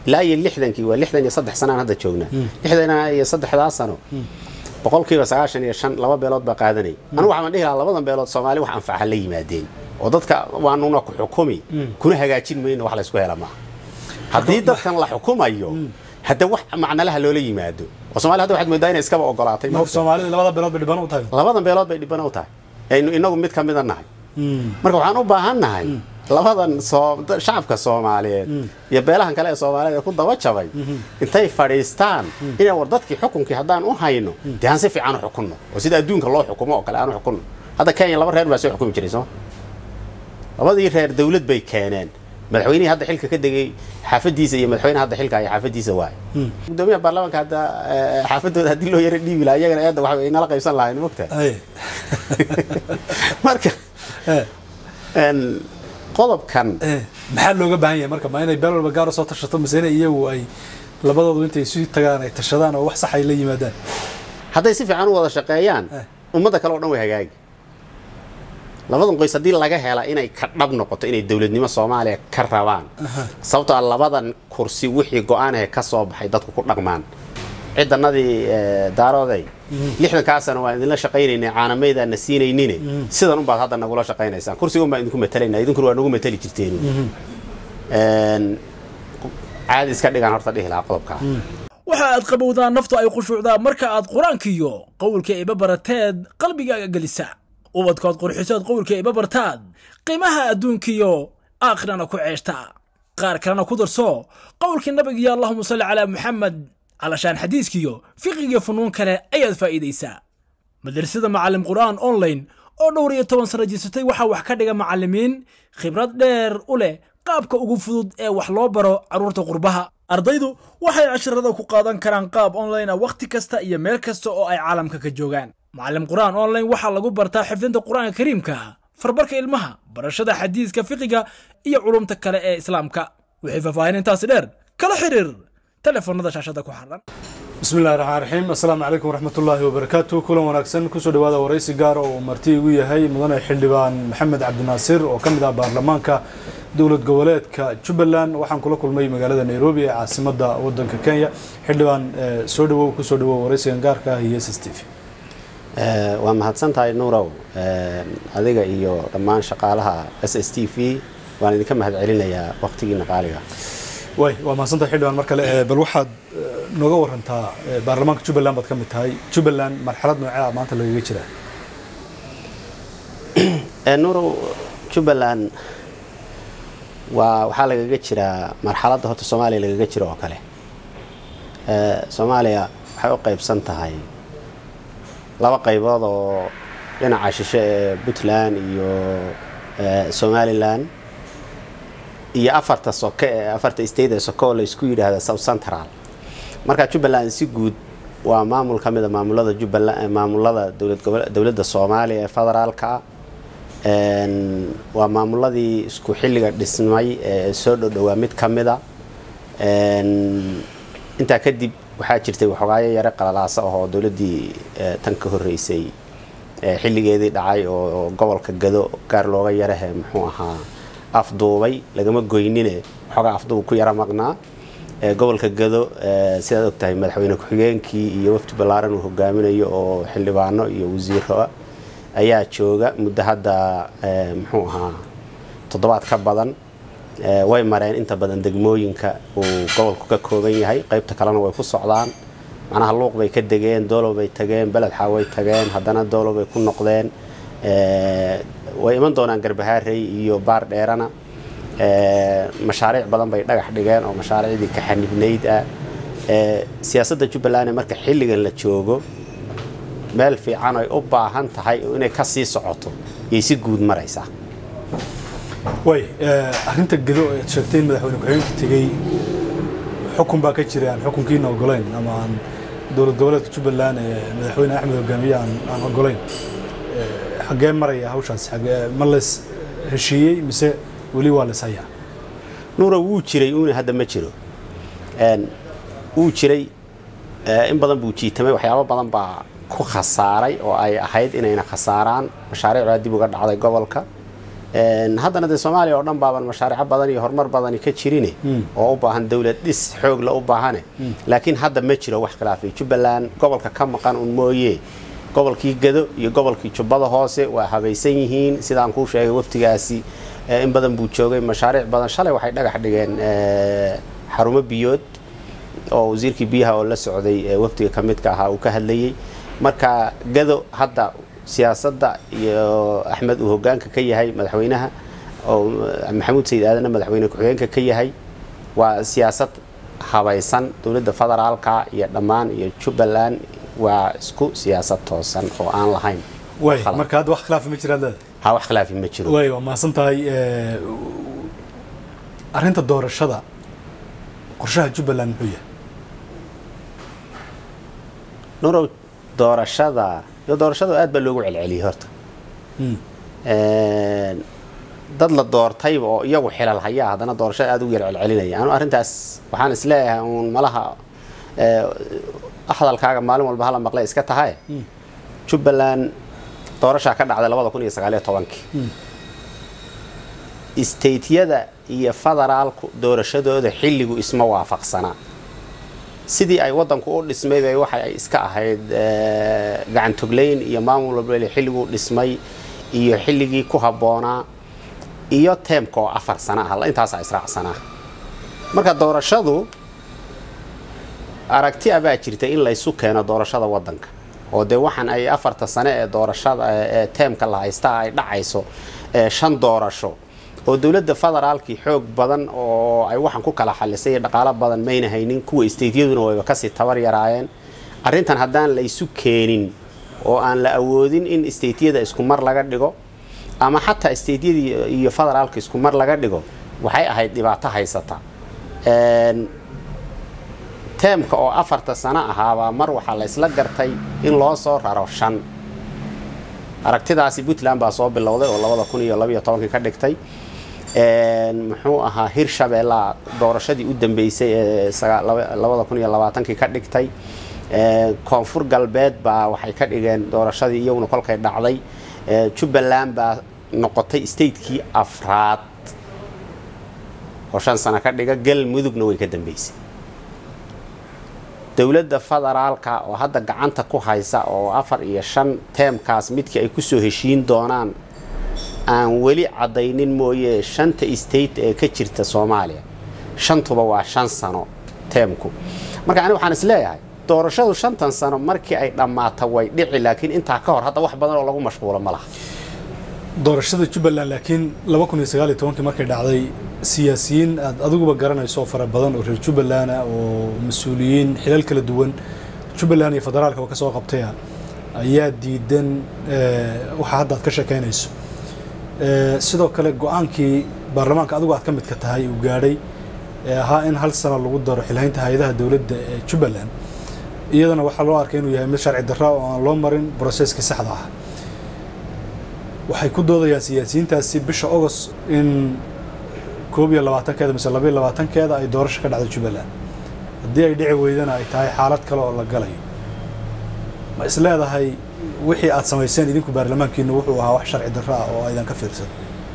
ilaa iyo lixdankii waa lixdan iyo saddex sanaan hadda joognaa lixdan iyo saddexdaa sano boqolkiiba sagaashan iyo shan laba beelood baa qaadanay anigu waxaan dhihi lahaa labadan beelood soomaali wax anfaca la yimaadeen oo dadka waanuna ku xukumi kuna hagaajin mayno wax laysku hela maaha haddii dadkan la xukumayo hadda wax macnalaha loola yimaado oo somalia hadda waxaad moodaa inay iskaba ogolaatay marka soomaalida labada beelood bay dhiban u tahay labadan beelood bay dhibana u tahay aynu inagu mid ka mida nahay marka waxaan u baahan nahay labadan shacabka soomaaliyeed iyo beelahan kale ee soomaaliyeed ee ku daba jabay intay fadhiistaan inay war dadkii xukunkii haddaan u hayno dee aan si fiican u xukunno oo sida adduunka loo xukumo oo kale aan u xukunno hadda kenya laba reer baa soo xukumi jiray sooma labadii reer dawlad bay keeneen madaxweynihii hadda xilka ka degay xaafadiisa iyo madaxweynaha hadda xilka haya xaafadiisa waaye gudoomiyaha baarlamaanka hadda xaafadooda haddii loo yara dhiibi lahaa iyagana eedda waxa inala qaybsan lahayn mogta marka qodobkan maxaa looga baahan yahay marka ma inay beel walba gaar soo tashato mise in iyagu ay labadoodu intay isu tagaan ay tashadaan oo wax sax ay la yimaadaan hadday si fiican u wada shaqeeyaan ummadda kale o dhan way hagaagi labadan qoys haddii laga hela inay ka dhab noqoto inay dowladnimo soomaaliya ka rabaan sababtoo a labadan kursi wixii go-aanahe ka soo baxay dadku ku dhaqmaan cidanadii daarooday lixdankaa sano waan idinla shaqaynaynay caanamaydaana siinaynine sidan unbaad hadda nagula shaqaynaysaan kursiga unbaan idinku matalayna idinkuna waa nagu matali jirteen caadi iska dhigaan horta dhihi lahaa qodobkaa waxa aad qabowdaa naftu ay khushuucdaa marka aad qur-aankiyo qowlka iba barateed qalbigaaga gelisa ubadkood qurxisood qowlka iba bartaad qiimaha adduunkiyo aakhirana ku ceeshta qaar kalena ku darso qowlkii nabigiyo allahuma salli calaa muxamed calashaan xadiiskiyo fiqigiyo funuun kale ayaad faa'iidaysaa madrasada macallim qur'aan online oo dhowr iyo toban sano jirsatay waxaa wax ka dhiga macallimiin khibrad dheer u leh qaabka ugu fudud ee wax loo baro carruurta qurbaha ardaydu waxay casharada ku qaadan karaan qaab online ah wakhti kasta iyo meel kasta oo ay caalamka ka joogaan macallim qur'aan online waxaa lagu bartaa xifdinta qur'aanka kariimka farbarka ilmaha barashada xadiiska fiqiga iyo culumta kale ee islaamka wixii faahfaahin intaasi dheer kala xiriir telefoonada shaashada ku xaran bismi illahi raxmaan raxiim assalaamu calaykum waraxmatullaahi wabarakaatu kulan wanaagsan kusoo dhawaada waraysi gaara oo marti igu yahay mudane xildhibaan maxamed cabdinaasir oo ka mid ah baarlamaanka dowlad goboleedka jubbaland waxaan kula kulmay magaalada nairobi ee caasimadda wadanka kenya xildhibaan soo dhawow kusoo dhawow waraysigan gaarka ah iyo s s t v waa mahadsan tahay nuurow adiga iyo dhammaan shaqaalaha s s t v waan idinka mahad celinayaa waqtigiina qaaliga way waa mahadsantahay xildhibaan mar kale bal waxaad nooga warantaa baarlamaanka jubbaland baad ka mid tahay jubbaland marxalad noocea maanta lagaga jiraa nuurow jubbaland waa waxaa lagaga jiraa marxaladda horta soomaaliya lagaga jiro oo kale soomaaliya waxay u qaybsan tahay laba qaybood oo dhinaca shishe ee puntland iyo somalilan iyo afarta soke ee afarta state ee soke oo laysku yidhaahda south central marka jubbaland si guud waa maamul ka mid a maamulada jubbaland maamulada dowlad gobo dowladda soomaaliya ee federaalka waa maamuladii isku xilliga dhismay ee soo dhodhowaa mid ka mid a intaa kadib waxaa jirtay waxogaayo yare qalalaasa ahoo dowladdii tan ka horreysay xilligeedii dhacay oo gobolka gado gaar looga yarahe muxuu ahaa afduubay lagama goynine waxoogaa afduub ku yara maqnaa gobolka gado sidaad og tahay madaxweyne ku-xigeenkii iyo wafdi ballaaran uu hogaaminayo oo xildhibaano iyo wasiiro ayaa jooga muddo hadda muxuu ahaa toddobaad ka badan way mareen inta badan degmooyinka uu gobolku ka kooban yahay qaybta kalena way ku socdaan macnaha luuq bay ka degeen doolow bay tageen beledxa way tageen haddana doolow bay ku noqdeen way iman doonaan garbahaarey iyo baar dheerana mashaariic badan bay dhagax dhigeen oo mashaariicdii ka xanibnayd ah siyaasadda jubbaland marka xilligan la joogo meel fiican ay u baahan tahay inay ka sii socoto yay si guud maraysaa way arrinta gado ead sheegtay in madaxweyne ku-xigeenka tegey xukun baa ka jira aan xukunkiina ogolayn ama aan dowlad goboleedka jubbaland ee madaxweyne axmed hogaamiye aan ogolayn xaggee maraya hawshaas xagee ma leys heshiiyey mise weli waa leys hayaa nuura wuu jiray uuna hadda ma jiro wuu jiray in badan buu jiitamay waxyaabo badan baa ku khasaaray oo ay ahayd inayna khasaaraan mashaariic baa dib uga dhacday gobolka haddana dee soomaaliya oo dhan baaban mashaariico badan iyo horumar badani ka jirine oo u baahan dowlad dhis xoogla u baahane laakiin hadda ma jiro wax khilaafay jubbaland gobolka ka maqan un mooye gobolkii gado iyo gobolkii jubbada hoose waa habaysan yihiin sidaan kuu sheegay waftigaasi in badan buu joogay mashaariic badan shalay waxay dhagax dhigeen xarumo biyood oo wasiirkii biyaha oo la socday waftiga ka midka ahaa uu ka hadlayey marka gado hadda siyaasadda iyo axmed uu hogaanka ka yahay madaxweynaha oo maxamuud sayid aadanna madaxweyne ku-xigeenka ka yahay waa siyaasad habaysan dowladda federaalka iyo dhammaan iyo jubbaland waa isku siyaasad toosan oo aan lahayn way marka hadda wax khilaafi ma jiraad leedahay ha wax khilaafi ma jiro way waa mahadsan tahay arrinta doorashada qorshaha jubbaland muxuu yahay nurow doorashada iyo doorashada aad baa loogu celceliyey horta dad la doortayba oo iyagu xilal hayaa haddana doorashada aad ugu yar celcelinaya anu arrintaas waxaan isleeyahay uun malaha hadalkaaga maalin walba hala maqle iska tahay jubbaland doorashaa ka dhacday labada kun iyo sagaaliyo tobankii stateyada iyo federaalku doorashadooda xilligu isma waafaqsanaa sidii ay wadanku u dhismay bay waxa ay iska ahayd gacantogleyn iyo maamul walba xilliguu dhismay iyo xilligii ku habboonaa iyo teemka oo afar sana ah intaasaa israacsanaa marka doorashadu aragti abaa jirta in laysu keeno doorashada wadanka oo dee waxaan ay afarta sane ee doorashada ee teemka la haystaa ay dhacayso shan doorasho oo dowladda federaalkii xoog badan oo ay waxaan ku kala xalisay dhaqaalo badan mayna haynin kuwa stateyaduna wayba kasii tabar yaraayeen arrintan haddaan laysu keenin oo aan la awoodin in stateyada isku mar laga dhigo ama xataa stateyadii iyo federaalka isku mar laga dhigo waxay ahayd dhibaato haysata teemka oo afarta sano ahaabaa mar waxaa la ysla gartay in loo soo raro shan aragtidaasi puntland baa soo bilowday oo labada kun iyo labaiyo tobankii ka dhigtay muxuu ahaa hirshabeellaa doorashadii u dambeysay ee labada kun iyo labaatankii ka dhigtay koonfur galbeed baa waxay ka dhigeen doorashadii iyaguna kolkay dhacday jubbaland baa noqotay statekii afraad oo shan sano ka dhiga galmudugna way ka dambeysay dowladda federaalka oo hadda gacanta ku haysa oo afar iyo shan teemkaas midkii ay kusoo heshiin doonaan aan weli caddaynin mooye shanta state ee ka jirta soomaaliya shantuba waa shan sano teemku marka aniga waxaan is leeyahay doorashadu shantan sano markii ay dhammaato way dhici laakiin intaa ka hor hadda wax badan oo lagu mashquulo ma laha doorashada jubbaland laakiin laba kun iyo sagaal iyo tobankii markay dhacday siyaasiyiin aad adiguba garanayso fara badan oo reer jubbaland ah oo mas-uuliyiin xilal kala duwan jubbaland iyo federaalkaba ka soo qabtaya ayaa diidan waxa hadda aad ka sheekaynayso sidoo kale go-aankii baarlamaanka adigu aad ka midka tahay uu gaadhay ee ahaa in hal sano lagu daro xilhaynta hay-adaha dowladda ee jubbaland iyadana waxaa loo arkay inuu yahay mid sharci darra oo aan loo marin broseskii saxda ah waxay ku doodayaan siyaasiyiintaasi bisha agost in koob iyo labaatankeeda mise labaiyo labaatankeeda ay doorasho ka dhacdo jubbaland haddii ay dhici weydana ay tahay xaalad kale oo la galayo ma is leedahay wixii aad samayseen idinku baarlamaankiinu wuxuu ahaa wax sharci darro ah oo aydan ka fiirsan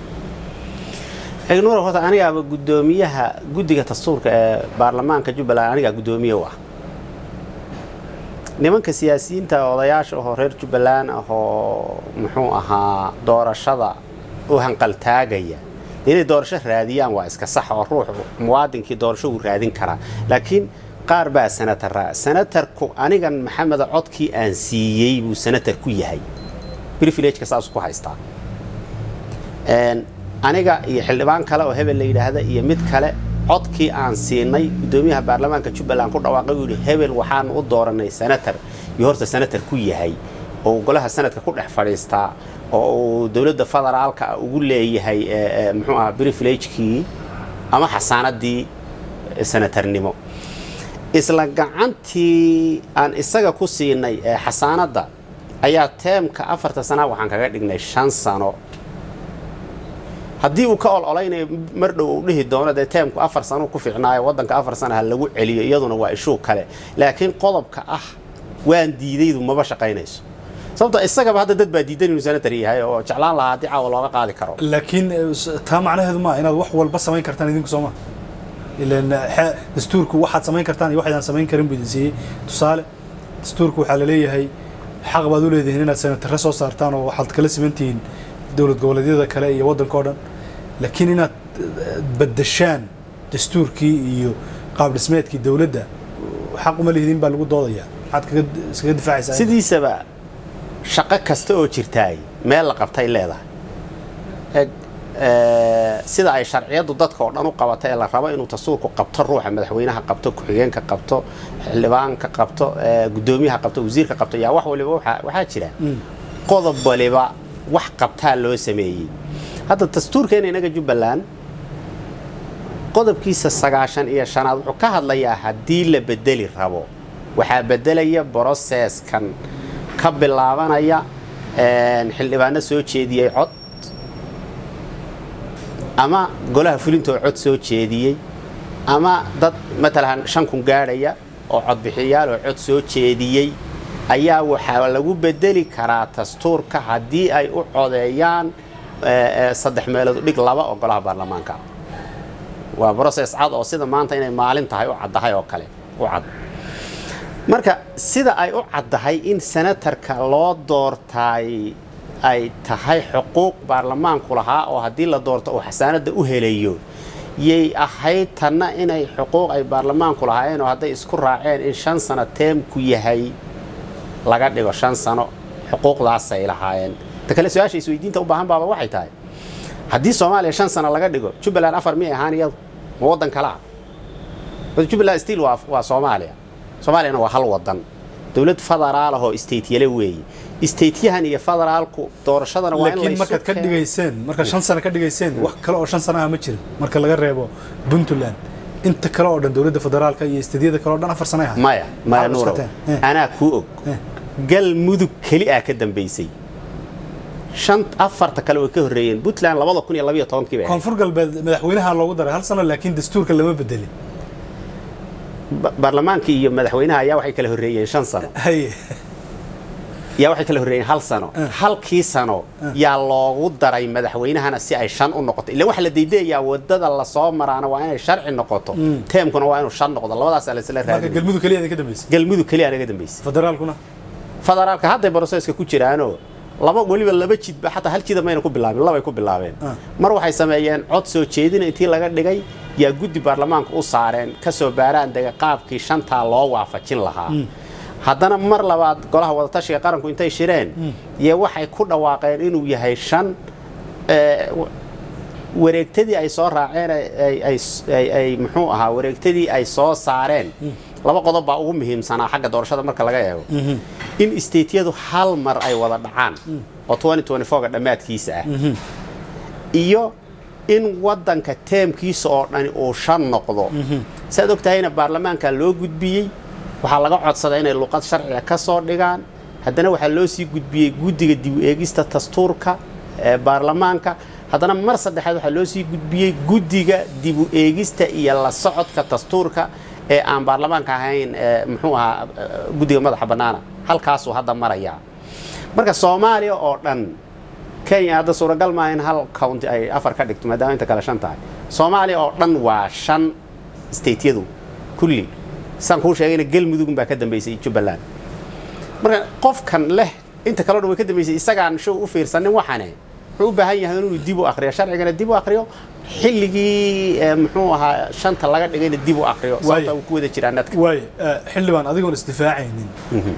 nuur horta anigaaba guddoomiyaha guddiga dastuurka ee baarlamaanka jubbaland anigaa guddoomiye u ah nimanka siyaasiyiinta odayaasha ahoo reer jubbaland ah oo muxuu ahaa doorashada u hanqaltaagaya inay doorasho raadiyaan waa iska sax oo ruux muwaadinkii doorasho uu raadin karaa laakiin qaar baa sanatara sanatarku anigan maxameda codkii aan siiyey buu sanatar ku yahay privilegeka saasuu ku haystaa aniga iyo xildhibaan kale oo hebel la yidhaahda iyo mid kale codkii aan siinay guddoomiyaha baarlamaanka jubbaland ku dhawaaqay uu yidhi hebel waxaan u dooranay sanatar iyo horta sanatar ku yahay oo golaha sanadka ku dhex fadhiistaa oo uu dowladda federaalka ugu leeyahay muxuu aha privilegekii ama xasaanadii sanatarnimo isla gacantii aan isaga ku siinay xasaanadda ayaa teemka afarta sanaa waxaan kaga dhignay shan sano haddii uu ka ololeynayo mar dhow uu dhihi doono dee teemku afar sano ku fiicnaayo waddanka afar sana ha lagu celiyo iyaduna waa ishuu kale laakiin qodobka ah waan diidaydu maba shaqaynayso sababto isagaba hadda dad baa diidan inuu senator yahay oo jeclaan lahaa haddii caawa looga qaadi karo laakiin eh, s- taa macnaheedu maa inaad wax walba samayn kartaan idinku sooma ilan xe- dastuurku waxaad samayn kartaan iyo waxaydaan samayn karin buu idin siiyey tusaale dastuurku waxaa laleeyahay xaq baad u leedihiin inaad senatare soo saartaan oo waxaad kala simantihiin dowlad goboleedyada kale iyo waddanka oo dhan laakiin inaad eh, baddashaan dastuurkii iyo qaab dhismeedkii dowladda xaq uma lihidin baa lagu doodaya maxaad kaga iskaga difaacaysaa sidiisaba shaqo kasta oo jirtaay meel la qabtay leedahay Eg, eh, sida ay sharciyadu dadka oo dhan u qabato ee la rabo inuu dastuurku qabto ruuxa madaxweynaha qabto ku-xigeenka qabto xildhibaanka qabto eh, guddoomiyaha qabto wasiirka qabto yaa wax waliba waxaa waxaa jira qodob waliba wax qabtaa loo sameeyey hadda dastuurkeena inaga jubbaland qodobkiisa sagaashan iyo shanaad wuxuu ka hadlayaa haddii la bedeli rabo waxaa bedelaya broseskan ka bilaabanaya een, xildhibaano soo jeediyey cod ama golaha fulinta oo cod soo jeediyey ama dad matalan shan kun gaadhaya oo codbixiyaal oo cod soo jeediyey ayaa waxaa lagu bedeli karaa dastuurka haddii ay u codeeyaan eh, eh, saddex meelood u dhig laba oo golaha baarlamaanka waa broses cad oo sida maanta inay maalin tahay u caddahay oo kale u cad marka sida ay u caddahay in senatarka loo doortaay ay tahay xuquuq baarlamaanku lahaa oo haddii la doorto uu xasaanadda u helayo yay ahayd tanna inay xuquuq ay baarlamaanku lahaayeen oo hadday isku raaceen in shan sano teemku yahay laga dhigo shan sano xuquuqdaasay lahaayeen ta kale su-aasha isweydiinta u baahan baaba waxay tahay haddii soomaaliya shan sano laga dhigo jubbaland afar miyay ahaan iyadu ma waddan kale ah Horta jubbaland still waa, waa soomaaliya soomaaliyana waa hal wadan dowlad federaal ah oo stateyale weeye statyahan iyo federaalku doorashadana waa in laakiin laysu markaad ka keeno. dhigayseen markaad shan sano ka dhigayseen wax kale oo shan sano ah ma jirin marka laga reebo puntland inta kale oo dhan dowladda federaalka iyo istadiyada kale oo dhan afar sano ay ahayd maya maya Maxaad nuurow cuskateen? Eh. anaa kuu og Eh. galmudug keli ah ka dambaysay shan afarta kale way ka horreeyeen puntland labada kun iyo labiyo tobankii bay ahayd. koonfur galbeed madaxweynaha loogu daray hal sano laakiin dastuurka lama bedelin Ba- baarlamaanka iyo madaxweynaha ayaa waxay kala horreeyeen shan sano haye yaa waxay kala horreeyeen hal sano halkii sano yaa loogu daray madaxweynahana si ay shan u noqoto ila waxa la daydayaa wadada lasoo maraana waa inay sharci noqoto teemkuna waa inuu shan noqdo labadaas la isla marka raadin galmudug keliya idin ka dambeysay galmudug keliya naga dambaysay federaalkuna federaalka hadday broseska ku jiraanoo laba weliba laba jidba xataa hal jida mayna ku bilaabin labay ku bilaabeen Ah. mar waxay sameeyeen cod soo jeedina intii laga dhigay yaa guddi baarlamaanka u saareen kasoo baaraan dega qaabkii shantaa loo waafajin lahaa haddana mar labaad golaha wadatashiga qaranku intay shireen iyo waxay ku dhawaaqeen inuu yahay shan eh, w- wareegtadii ay soo raaceen ay- ay- ay- ay- ay muxuu ahaa wareegtadii ay soo saareen laba qodob baa ugu muhiimsanaa xagga doorashada marka laga eego in stateyadu hal mar ay wada dhacaan oo 2024 dhammaadkiisa ah iyo in wadanka teemkiisa oo dhani uu shan noqdo saad og tahayna baarlamaanka loo gudbiyey waxaa laga codsaday inay luqad sharciga ka soo dhigaan haddana waxaa loo sii gudbiyey guddiga dib u eegista dastuurka ee baarlamaanka haddana mar saddexaad waxaa loo sii gudbiyey guddiga dib u eegista iyo la socodka dastuurka ee aan baarlamaanka ahayn ee muxuu ahaa eh, guddiga madaxa bannaana halkaasuu hadda marayaa marka soomaaliya oo dhan kenya hadda suuragal maaha in hal county ay afar ka dhigto maadaama inta kale shan tahay soomaaliya oo dhan waa shan stateyadu kulli saan kuu sheegayna galmudug baa ka dambaysay jubbaland marka qofkan leh inta kaleo dhan way ka dambaysay isagaan show u fiirsanin waxane wuxuu u baahan yahay inuu dib u akriyo sharcigana dib u akriyo xilligii eh, muxuu ahaa shanta laga dhigayna dib u akriyo sababta uu ku wada jiraa nadka waaye eh, xildhibaan adigoon isdifaacaynin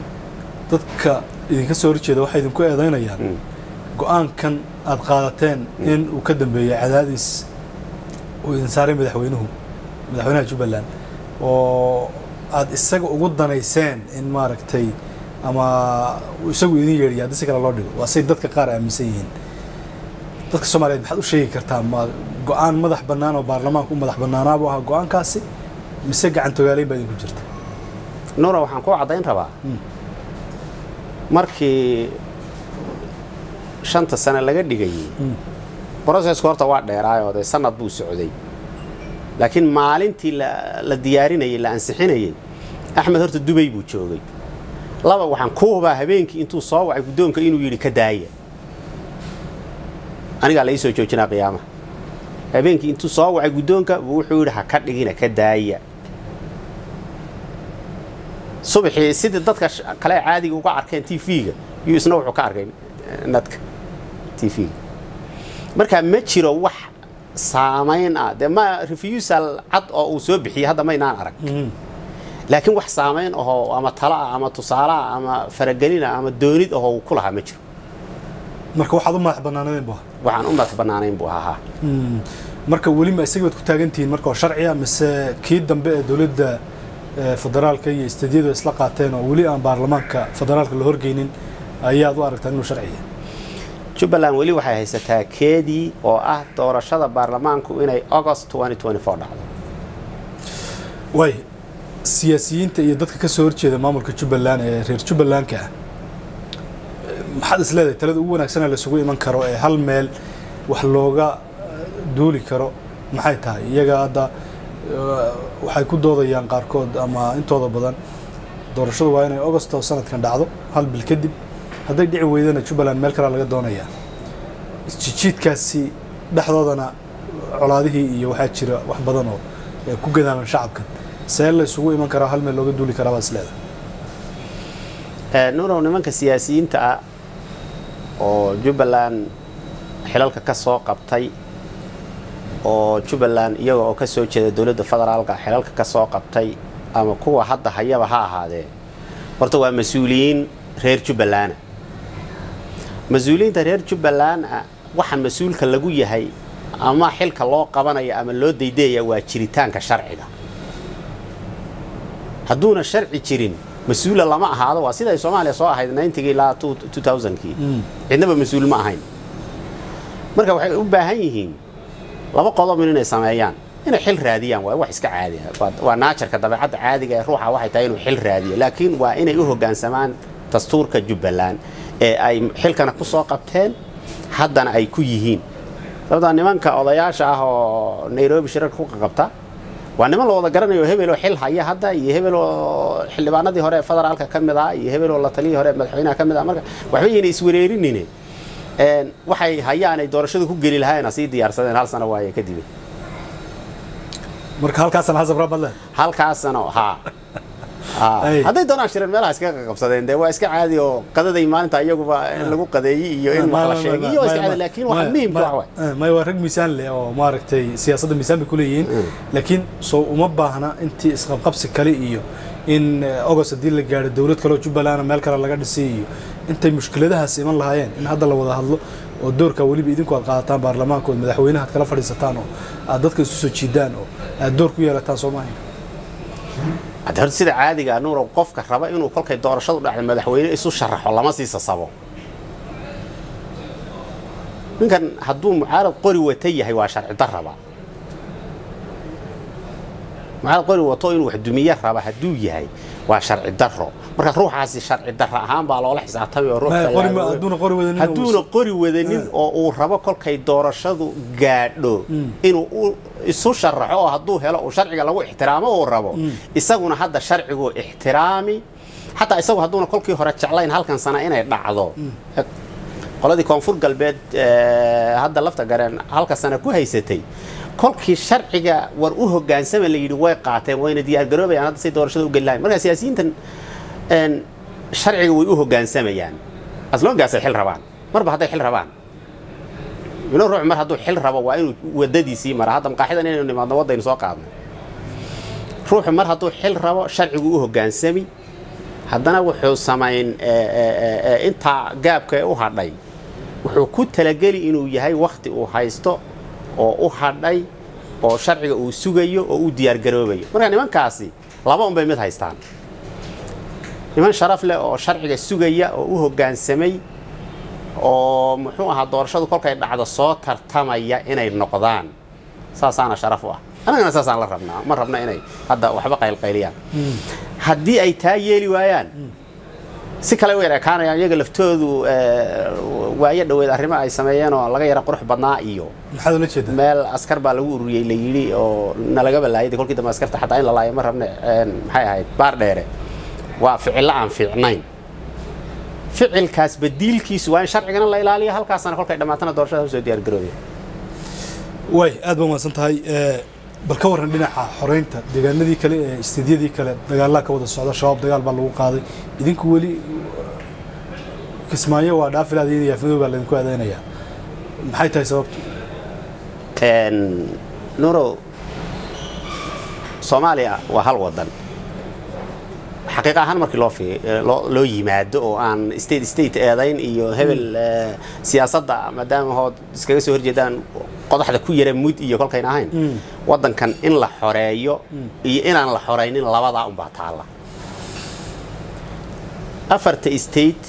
dadka idinka soo horjeeda waxay idinku eedaynayaan go-aankan aad qaadateen in uu ka dambeeyey cadaadis uu idin saaray madaxweynuhu madaxweynaha jubbaland oo aad isaga ugu danayseen in maaragtay ama uu isagu idin yeedhiya haddii si kale loo dhigo waa say dadka qaar aaminsan yihiin dadka soomaaliyeed maxaad u sheegi kartaa ma go-aan madax bannaan oo baarlamaanka u madax bannaanaabuu ahaa go-aankaasi mise gacantogaaleyn baa idinku jirta nuura waxaan kuu caddayn rabaa markii shanta sane laga dhigayey brocesku horta waa dheeraayoo dee sanad buu socday laakiin maalintii la, la diyaarinayey la ansixinayey axmed horta dubay buu joogay laba waxaan ku hubaa habeenkii intuu soo wacay guddoonka inuu yidhi ka daaya anigaa la ii soo joojinaa qiyaamaha habeenkii intuu soo wacay guddoonka buu wuxuu yidhi ha ka dhigina ka daaya subaxii sidii dadka kale caadiga uga arkeen t v-ga iyo isna wuxuu ka arkay nadka t v-ga marka ma jiro wax saamayn ah dee ma refusal cad oo uu soo bixiyey hadda maynaan arag laakiin wax saamayn ahoo ama tala ah ama tusaale ah ama faragelin ah ama doonid ahoo uu ku lahaa ma jiro marka waxaad u madax bannaanadeen bu waxaan u madax bannaanayn buu ahaa marka weli ma isaga baad ku taagantihiin marka oo sharciya mise kii dambe ee dowladda federaalka iyo istadiyadu isla qaateen oo weli aan baarlamaanka federaalka la horgeynin ayaad u aragtaa inuu sharciya jubbaland weli waxay haysataa keedii oo ah doorashada baarlamaanku inay august dhacdo waay siyaasiyiinta iyo dadka ka soo horjeeda maamulka jubbaland ee reer jubbalandka ah maxaad is leedahay talada ugu wanaagsanee laisugu iman karo ee hal meel wax looga duuli karo maxay tahay iyaga hadda waxay ku doodayaan qaarkood ama intooda badan doorashadu waa inay augusto sanadkan dhacdo hal bil kadib hadday dhici weydana jubbaland meel kalea laga doonayaa isjijiidkaasi dhexdoodana colaadihii iyo waxaa jira wax badan oo ku gadaaman shacabkan see la isugu iman karaa hal meel looga duuli karaa baad is leedahay nuurow nimanka siyaasiyiinta ah oo jubbaland xilalka ka soo qabtay oo jubbaland iyaga oo ka soo jeeda dowladda federaalka xilalka ka soo qabtay ama kuwa hadda hayaba ha ahaadee horta waa mas-uuliyiin reer jubbalana mas-uuliyiinta reer jubbaland ah waxa mas-uulka lagu yahay ama xilka loo qabanaya ama loo daydeeya waa jiritaanka sharciga hadduuna sharci jirin mas-uula lama ahaado waa siday soomaaliya soo ahayd ninetygii ilaa kii cidnaba mas-uul ma ahayn marka waxay u baahan yihiin laba qodob inay sameeyaan inay xil raadiyaan waa wax iska caadiya waa naajarka dabeecadda caadiga ee ruuxa waxay tahay inuu xil raadiyo laakiin waa inay u hoggaansamaan dastuurka jubbaland ee ay xilkana ku soo qabteen haddana ay ku yihiin sababtaa nimanka odayaasha ah oo nairobi shirarka ku qaqabta waa niman la wada garanayo hebeloo xil haya hadda iyo hebeloo xildhibaanadii hore federaalka ka mid ah iyo hebeloo la taliyii hore madaxweynaha ka mid ah marka waxba yayna iswareerinine waxay hayaan ay doorashadu ku geli lahaayna sii diyaarsadeen hal sano waaye kadib marka halkaasana hasab rabadle halkaasano haa hadday doonaan shireen meelaha iskaga qabsadeen dee waa iska caadi oo qadaday maalinta iyaguba in lagu qadeeyey iyo in wax la sheegay iyo waa iska caadi laakiin waxa muhiimka wax waay may waa rag miisaan leh oo maaragtay siyaasadda miisaan bay ku leeyihiin laakiin soo uma baahna intii isqabqabsi kale iyo in august haddii la gaadho dowlad kale oo jubbaland meel kale laga dhisay iyo intay mushkiladahaas iman lahaayeen in hadda la wada hadlo oo doorkaa weliba idinku aad qaadataan baarlamaanka ood madaxweynaha ad kala fadhiisataan oo aad dadka isu soo jiidaan oo aad door ku yeelataan soo maahayn hadda horta sida caadiga nuurow qofka raba inuu kolkay doorashadu dhacda madaxweyne isu sharaxo lama sii sasabo ninkan hadduu mucaarad qori wata yahay waa sharci darraba mucaarad qori wato inuu wax dumiye raba hadduu yahay waa sharci darro marka ruuxaasi sharci darro ahaan baa loola xisaabtamay oo hadduuna qori wadanin oo uu rabo kolkay doorashadu gaadho inuu isu sharaxo oo hadduu helo uu sharciga lagu ixtiraamo uu rabo isaguna hadda sharcigu ixtiraami xataa isagu hadduuna kolkii hore jeclayn halkan sana inay dhacdo qoladii koonfur galbeed hadda lafta gareen halka sana ku haysatay kolkii sharciga war u hogaansama la yidhi way qaateen wayna diyaargaroobayaan hadda say doorashada u geli lahayn marka siyaasiyiintan sharciga way u hogaansamayaan aslongaasay xil rabaan marba hadday xil rabaan ilo ruux mar hadduu xil rabo waa inuu wadadiisii mara hadda maqaaxidan inaynu nimaadno waddaynu soo qaadnay ruuxu mar hadduu xil rabo sharcigu u hogaansami haddana wuxuu samayn intaa gaabka u hadhay wuxuu ku talageli inuu yahay wakhti uu haysto oo u hadhay oo sharciga uu sugayo oo u diyaargaroobayo marka nimankaasi laba unbay mid haystaan niman sharaf leh oo sharciga sugaya oo u hoggaansamay oo muxuu ahaa doorashadu kolkay dhacdo soo tartamaya inay noqdaan saasaana sharaf u ah annagana saasaan la rabnaa ma rabna inay hadda waxba qaylqayliyaan haddii ay taa yeeli waayaan si kale u yar ekaanayaan iyaga laftoodu waayo dhoweed arrimo ay sameeyeen oo laga yara qurux badnaa iyo maxaad ula jeedaa meel askar baa lagu ururiyey la yidhi oo nalaga balaayay kolkii dambe askarta xataa in la laayo ma rabne maxay ahayd baar dheere waa ficillo aan fiicnayn ficilkaas badiilkiisu waa in sharcigana la ilaaliyo halkaasna kolkay dhammaatana doorashada usoo diyaargaroobaya way aad ba umahadsan tahay bal ka warran dhinaca xoreynta deegaanadii kale ee istiidyadii kale dagaalaa ka wada socda shabaab dagaal baa lagu qaaday idinku weli kismaayo waa dhaafilaadiyada yaafmadow baa laydinku aadeynayaa maxay tahay sababtu nurow soomaaliya waa hal wadan xaqiiq ahaan markii loo loo yimaado oo aan state state eedayn iyo hebel siyaasadda maadaama hood iskaga soo horjeedaan qodaxda ku yara mud iyo kolkayn ahayn wadankan in la xoreeyo iyo inaan la xoraynin labadaa unbaa taalla afarta state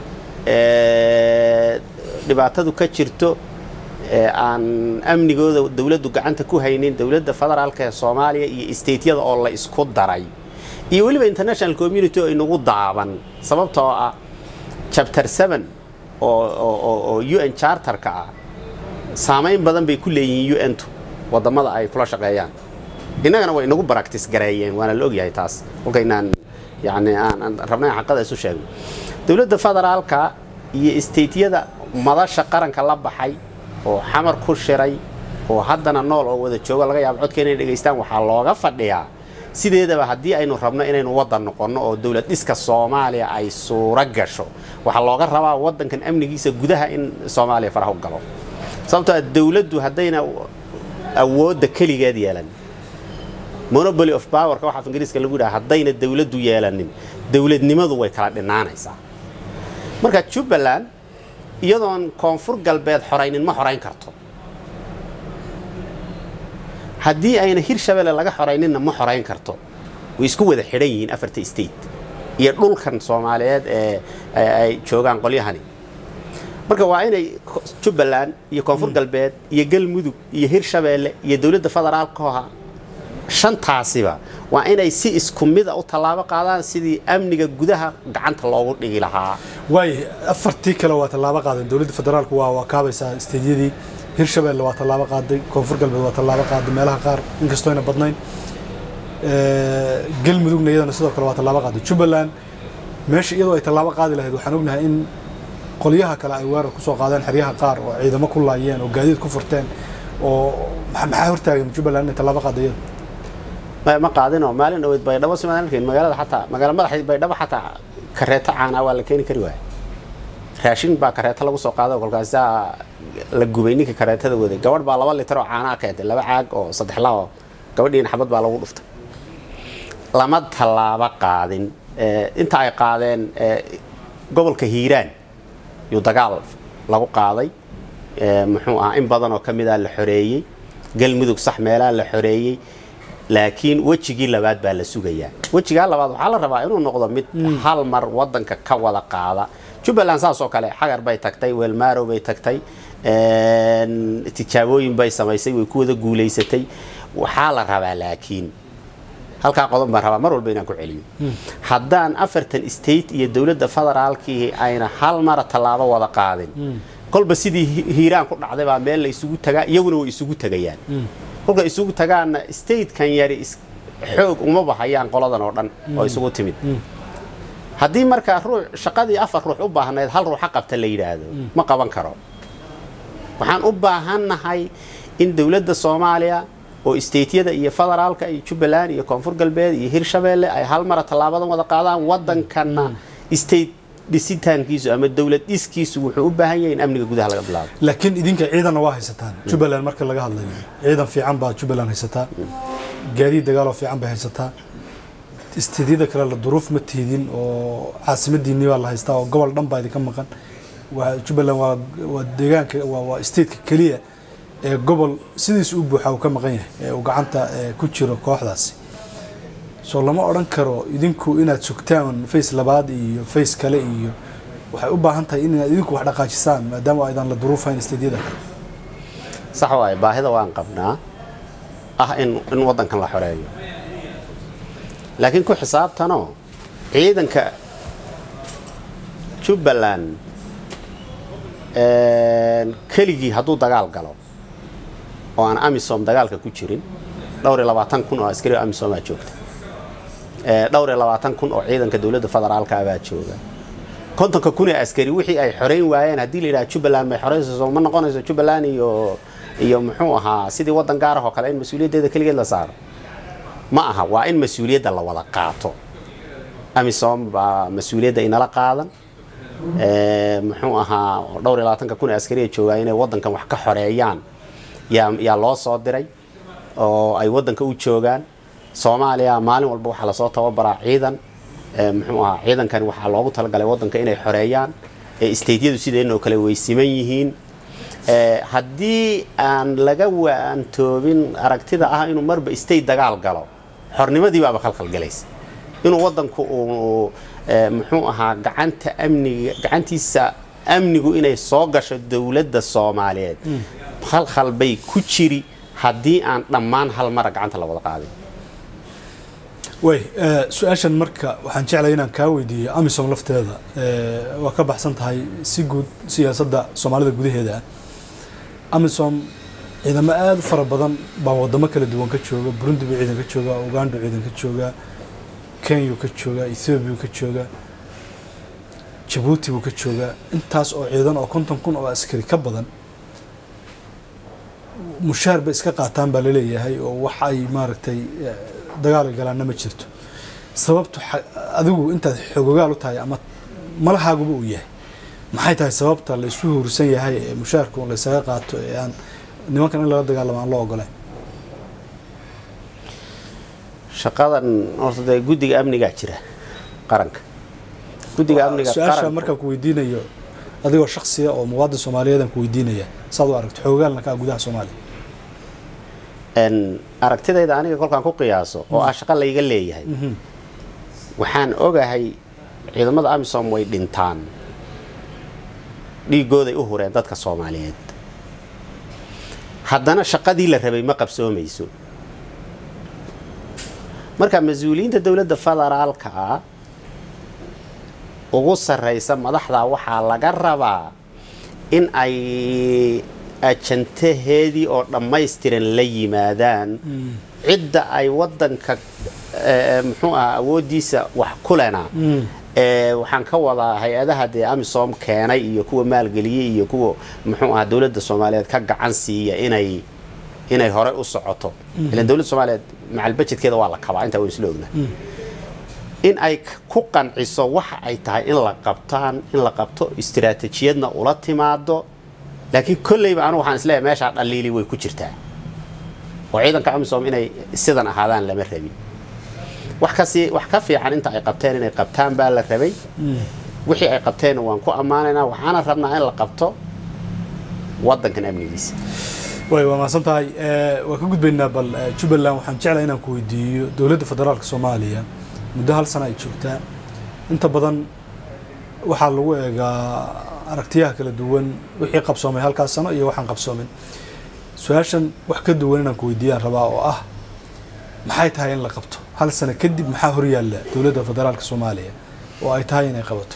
dhibaatadu ka jirto aan amnigooda dowladdu gacanta ku haynin dowladda federaalka ee soomaaliya iyo stateyada oo la isku daray iyo weliba international community oo inagu daaban sababtoo ah chapter seven oo u n charterka ah saamayn badan bay ku leeyihiin u n-tu wadamada ay kula shaqeeyaan innagana way inagu baractice gareeyeen waana la ogyahay taas kolkaynaan yani aan rabnay xaqada isu sheegno dowladda federaalka iyo stateyada madasha qaranka la baxay oo xamar ku shiray oo haddana nool oo wada joogo laga yaabo codka inay dhegaystaan waxaa looga fadhiyaa sideedaba haddii aynu rabno inaynu waddan noqonno oo dowlad dhiska soomaaliya ay suuro gasho waxaa looga rabaa waddankan amnigiisa gudaha in soomaaliya faraha u galo sababtoo a dowladdu haddayna awoodda keligeed yeelan monopoly of powerka waxaa ingiriiska lagu yidhaha haddayna dowladdu yeelanin dowladnimadu way kala dhinaanaysaa marka jubbaland iyadoon koonfur galbeed xoraynin ma xorayn karto haddii ayna hirshabelle laga xorayninna ma xorayn karto way isku wada xidhan yihiin afarta state iyo dhulkan soomaaliyeed ee ay joogaan qolyahani marka waa inay jubbaland iyo koonfur galbeed iyo galmudug iyo hirshabeelle iyo dowladda federaalkaha shantaasiba waa inay si isku mida u tallaabo qaadaan sidii amniga gudaha gacanta loogu dhigi lahaa waay afartii kale waa tallaabo qaadeen dowladda federaalku waa waa kaabaysaa isteedyadii hirshabelle waa tallaabo qaaday koonfur galbeed waa tallaabo qaaday meelaha qaar inkastoo ayna badnayn galmudugna iyadana sidoo kale waa tallaabo qaaday jubbaland meesha iyadoo ay tallaabo qaadi lahayd waxaan ognahay in qolyaha kale ay weerar kusoo qaadeen xeryaha qaar oo ciidamo ku laayeen oo gaadiid ku furteen oo maxaa hortaagan jubbaland inay tallaabo qaada iyada ma qaadinoo maalin dhaweyd baydhabo simaan arkayn magaalada xataa magaala madaxeed baydhabo xataa kareeto caanaa waa la keeni kari waaya raashin baa kareeto lagu soo qaado kolkaasaa la gubay ninka kareetada waday gabadh baa laba litar oo caanaa keentay laba caag oo saddex lao gabadhiina xabad baa lagu dhuftay lama tallaabo qaadin inta ay qaadeen gobolka hiiraan yuu dagaal lagu qaaday muxuu ahaa in badan oo ka mida la xoreeyey galmudug sax meelaha la xoreeyey laakiin wejigii labaad baa la sugayaa wejigaa labaad waxaa la rabaa inuu noqdo mid hal mar wadanka ka wada qaada jubbaland saas oo kale xagar bay tagtay weelmaarow bay tagtay tijaabooyin bay samaysay way ku wada guulaysatay waxaa la rabaa laakiin halkaa qodob baan rabaa mar walba inaan ku celiyo haddaan afartan state iyo dowladda federaalkii ayna hal mara tallaabo wada qaadin kolba sidii hiiraan ku dhacday baa meel la isugu tagaa iyaguna way isugu tegayaan kolka isugu tagaanna statekan yari xoog uma bahayaan qoladan oo dhan oo isugu timid haddii markaa ruux shaqadii afar ruux u baahnayd hal ruuxa qabta la yidhaahdo ma qaban karo waxaan u baahannahay in dowladda soomaaliya oo stateyada iyo federaalka iyo jubbaland iyo koonfur galbeed iyo hirshabeelle ay hal mara tallaabadan wada qaadaan waddankanna state dhisitaankiisu ama dowlad dhiskiisu wuxuu u baahan yahay in amniga gudaha laga bilaabo laakiin idinka ciidanna waa haysataan jubbaland marka laga hadlayo ciidan fiican baa jubbaland haysataa gaadiid dagaaloo fiican bay haysataa isteedyada kale la duruuf ma tiidin oo caasimadiinii baa la haystaa oo gobol dhan baa idinka maqan waa jubbaland waa waa deegaanka waa waa stateka keliya ee gobol sidiis u buuxa uu ka maqan yahay ee uu gacanta ku jiro kooxdaasi soo lama odhan karo idinku inaad sugtaan face labaad iyo face kale iyo waxay u baahan tahay inaad idinku wax dhaqaajisaan maadaama aydan la duruufayn isteedyada kale sax waaye baahida waan qabnaa ah in in waddankan la xoreeyo laakiin ku xisaabtanoo ciidanka jubbaland keligii hadduu dagaal galo oo aan amisom dagaalka ku jirin dhowr iyo labaatan kun oo askari amisom aa joogta dhowr iyo labaatan kun oo ciidanka dowladda federaalka baa jooga kontonka kun ee askari wixii ay xoreyn waayeen haddii la yidhaha jubbaland may xoreynayso ma noqonayso jubbaland iyo iyo muxuu ahaa sidii waddan gaar ah oo kale in mas-uuliyaddeeda keligeed la saaro ma aha waa in mas-uuliyadda la wada qaato amisom baa mas-uuliyadda inala qaadan muxuu ahaa dhowr iyo labaatanka kun ee askariya joogaa inay waddankan wax ka xoreeyaan yaa yaa loo soo diray oo ay waddanka u joogaan soomaaliya maalin walba waxaa lasoo tababaraa ciidan muxuu ahaa ciidankani waxaa loogu talagalay waddanka inay xoreeyaan steydyadu sideenoo kale way siman yihiin haddii aan laga waantoobin aragtida ah inuu marba state dagaal galo xornimadii baaba khalkhalgalaysa inuu waddanku uu muxuu ahaa gacanta amniga gacantiisa amnigu inay soo gasho dowladda soomaaliyeed khalkhal bay ku jiri haddii aan dhammaan hal mara gacanta la wada qaadin way su-aashan marka waxaan jeclaya inaan kaa weydiiyo amisom lafteeda waa ka baxsan tahay si guud siyaasadda soomaalida gudaheeda ah amisom ciidamo aada u fara badan baa wadamo kala duwan ka jooga burundi buu ciidan ka joogaa uganda ciidan ka joogaa kenya ka joogaa ethoobiya ka joogaa jabuuti buu ka joogaa intaas oo ciidan oo konton kun oo askari ka badan mushaar bay iska qaataan baa laleeyahay oo wax ay maaragtay dagaal galaanna ma jirto sababtu adigu intaad xogogaal u tahay ama malahaaguba uu yahay maxay tahay sababta laysu huursan yahay ee mushaarka un laysaga qaato ee aan nimankan in lala dagaalamo aan loo ogolayn shaqadan horta dee guddiga amnigaa jira qaranka guddiga amniga su-aasha markaan ku weydiinayo adigoo shaksiya oo muwaadin soomaaliyeed aan ku weydiinaya saad u aragto xoogaalna kaa gudaha soomaaliya aragtidayda aniga kolkaan ku qiyaaso oo ah shaqo layga leeyahay waxaan ogahay ciidamada amisom way dhintaan dhiigooday u hureen dadka soomaaliyeed haddana shaqadii la rabay ma qabsoomayso marka mas-uuliyiinta dowladda federaalka ah ugu sarraysa madaxda waxaa laga rabaa in ay ajantaheedii oo dhammaystiran la yimaadaan cidda ay waddanka muxuu aha awooddiisa wax kulena waxaan ka wadaa hay-adaha dee amisom keenay iyo kuwa maalgeliyey iyo kuwa muxuu aha dowladda soomaaliyeed ka gacan siiya inay inay horey u socoto ilan dowladda soomaaliyeed macal bajedkeeda waa la kabaa intaa waan isla ogna in ay ku qanciso waxa ay tahay in la qabtaan in la qabto istiraatijiyadna ula timaado laakiin kolleyba anigu waxaan isleeyahay meeshaa dhaliili way ku jirtaa oo ciidanka amisom inay sidan ahaadaan lama rabin wax kasi wax ka fiican inta ay qabteen inay qabtaan baa la rabay wixii ay qabteenna waan ku ammaanaynaa waxaana rabnaa in la qabto waddankan amnigiisa way waa mahadsan tahay waa ka gudbaynaa bal jubbaland waxaan jeclahay inaan ku weydiiyo dowladda federaalka soomaaliya muddo hal sana ay joogtaa inta badan waxaa lagu eegaa aragtiyaha kala duwan wixii qabsoomay halkaas sano iyo waxaan qabsoomin su-aashan wax ka duwan inaan ku weydiiyaan rabaa oo ah maxay tahay in la qabto hal sano kadib maxaa horyaalla dowladda federaalka soomaaliya oo ay tahay inay qabato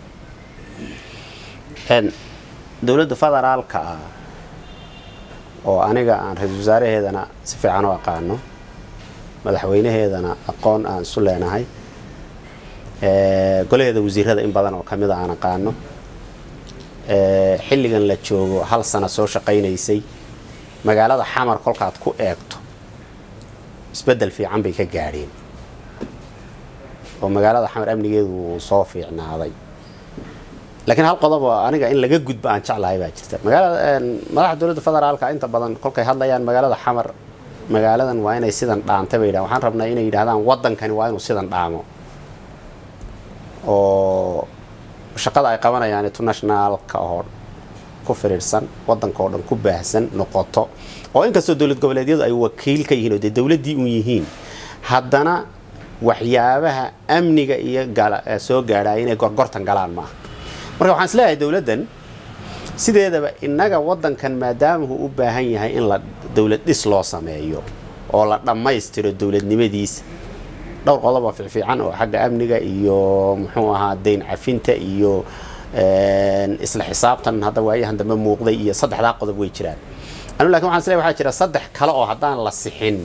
dowladda federaalka ah oo aniga aan ra-iisul wasaaraheedana si fiican u aqaano madaxweynaheedana aqoon aan isu leenahay golaheeda wasiirada in badan oo kamida aan aqaano xilligan la joogo hal sano soo shaqaynaysay magaalada xamar kolkaad ku eegto isbeddel fiican bay ka gaadheen oo magaalada xamar amnigeedu wuu soo fiicnaaday laakiin hal qodob oo aniga in laga gudbo aan jeclahay baa jirta magaalada madaxda dowladda federaalka inta badan kolkay hadlayaan magaalada xamar magaaladan waa inay sidan dhaantay bay yidhahan waxaan rabnaa inay yidhahdaan waddankani waa inuu sidan dhaamo oo shaqada ay qabanayaan internationalka oo ku firiirsan waddanka oo dhan ku baahsan noqoto oo inkastoo dowlad goboleedyadu ay wakiil ka yihiin oo dee dowladdii un yihiin haddana waxyaabaha amniga iyo soo gaadhaya inay gorgortan galaan maaha marka waxaan isleeyahay dowladdan sideedaba innaga waddankan maadaamahu u baahan yahay in la dowlad dhis loo sameeyo oo la dhammaystiro dowladnimadiisa dhowr qodobo fiicfiican oo xagga amniga iyo muxuu ahaa dayn cafinta iyo isla xisaabtan hadda waayahan dambe muuqday iyo saddexdaa qodob way jiraan anu lakin waxan isleeyahay waxaa jira saddex kale oo haddaan la sixin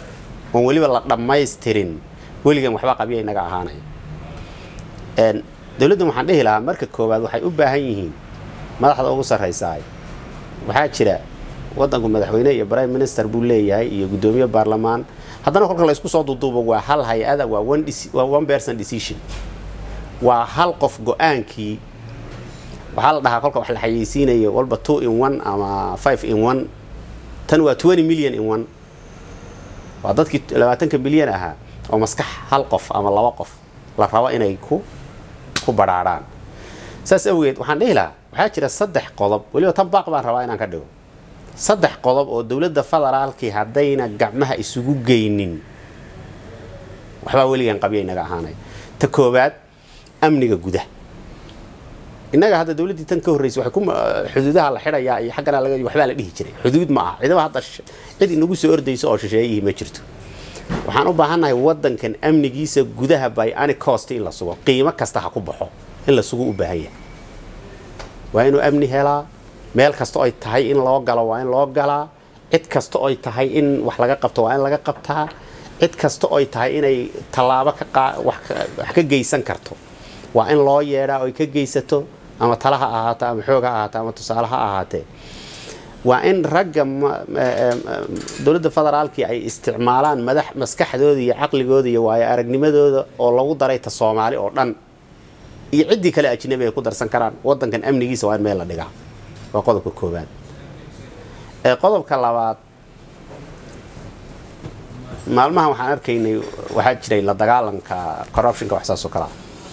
oon weliba la dhammaystirin weligan waxba qabya inaga ahaanaya dowladdan waxaan dhihi lahaa marka koowaad waxay u baahan yihiin madaxda ugu sarraysaay waxaa jira waddanku madaxweyne iyo prime minister buu leeyahay iyo guddoomiye baarlamaan haddana kolka la isku soo duuduubo waa hal hay-ada waa one deci- waa one person decision waa hal qof go-aankii waxaa la dhahaa kolka wax la xayeysiinayo walba two in one ama five in one tan waa twenty million in one waa dadkii labaatanka milyan ahaa oo maskax hal qof ama laba qof la rabo inay ku ku badhaadhaan saas awgeed waxaan dhihi lahaa waxaa jira saddex qodob weliba tan baaq baan rabaa inaan ka dhigo saddex qodob oo dowladda federaalkii haddayna gacmaha isugu geynin waxbaa weligan qabya inaga ahaanay ta koowaad amniga gudaha innaga hadda dowladdii tan ka horreysay waxay ku xuduudaha la xidhayaa iyo xaggana laga waxbaa la dhihi jiray xuduud ma aha cidaba hadda sh- cid inagu soo ordayso oo shisheeyihii ma jirto waxaan u baahannahay waddankan amnigiisa gudaha by any cost in la sugo qiimo kasta ha ku baxo in la sugo u baahan yahay waa inuu amni helaa meel kasta ay tahay in loo galo waa in loo galaa cid kasta ay tahay in wax laga qabto waa in laga qabtaa cid kasta ay tahay inay tallaabo ka qaa- wax ka- wax ka geysan karto waa in loo yeedhaa oy ka geysato ama tala ha ahaato ama xoog ha ahaato ama tusaale ha ahaatee waa in ragga ma- ma- em, em, dowladda federaalkii ay isticmaalaan madax maskaxdooda iyo caqligooda iyo waayo aragnimadooda oo lagu daray ta soomaali oo dhan iyo ciddii kale ajnabi ay ku darsan karaan waddankan amnigiisa waa in meel la dhigaa waa qodobka koowaad ee qodobka labaad maalmahan waxaan arkaynay waxaa jiray la dagaalanka corruptionka wax saas oo kale ah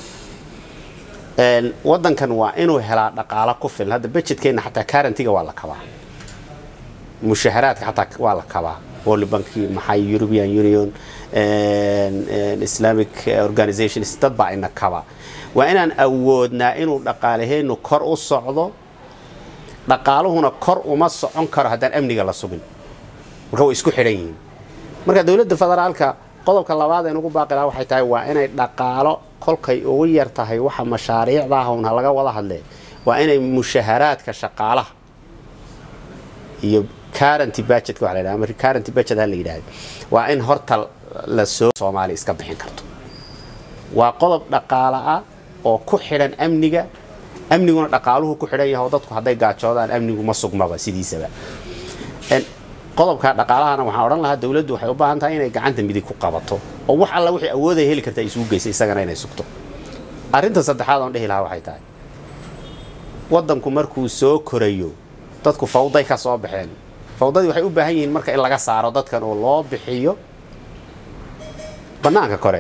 Een, waddankan waa inuu helaa dhaqaalo ku filan hadda budgetkeenna xataa currentyga waa la kabaa mushaharaadka xataa waa la kabaa world bank maxay european union een, een, islamic organizations dad baa ina kaba waa inaan awoodnaa inuu dhaqaalaheenu kor u socdo dhaqaaluhuna kor uma socon karo haddaan amniga la sugin marka way isku xidhan yihiin marka dowladda federaalka qodobka labaad ee ugu baaqi lahaa waxay tahay waa inay dhaqaalo kolkay ugu yar tahay waxa mashaariicda ah uun ha laga wada hadle waa inay mushaharaadka shaqaalaha iyo currenty budgetka waxa la yidhaha ama currenty budget ha la yidhahda waa in horta la soo soomaali iska bixin karto waa qodob dhaqaale ah oo ku xidhan amniga amniguna dhaqaaluhu ku xidhan yahay oo dadku hadday gaajoodaan amnigu ma sugmaba sidiisaba En, qodobka dhaqaalahana waxaan odhan lahaa dowladdu waxay u baahan tahay inay gacanta midig ku qabato oo wax alla wixii awooday heli karta ay isugu geysa isagana inay sugto arrinta saddexaad oon dhihi lahaa waxay tahay waddanku markuu soo korayo dadku fawday ka soo baxeen fawdadii waxay u baahan yihiin marka in laga saaro dadkan oo loo bixiyo bannaanka kore